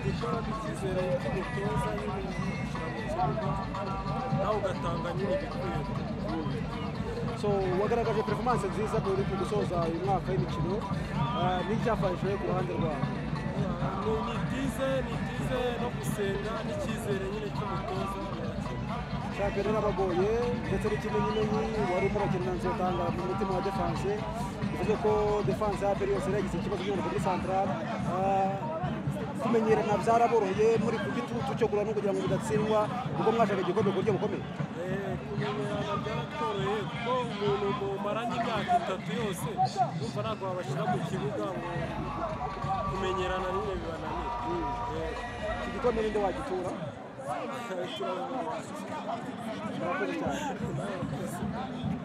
gukora icyizere cy'umutoza nyine nawe ugatanga nyine igikwiye so wagaragaje performance nziza muri ku gusoza uyu mwaka w'imikino Ah, ni icyafashe ku ruhande rwawe ni ni byiza ni byiza no gusenga n'icyizere nyine cy'umutoza birakina shampiyona yarabagoye ndetse n'ikimenyimenyi wari urimo urakinana nzotanga mu mutima wa defanse bivuze ko defanse ya mbere yose yagize ikibazo cyo muri santarari kumenyerana byaraboroheye muri ku gitutu cyo kurana kugira ngo bidatsindwa ubwo mwashaka igikombe ku buryo bukomeye Eh, kumenyerana byaratworoheye kuko umuntu mumaranye imyaka itatu yose yumva ntabwo wabashyira mu kibuga ngo kumenyerana nyine bibananira Eh, iki gikombe ninde wagitura turababaza. murakoze cyane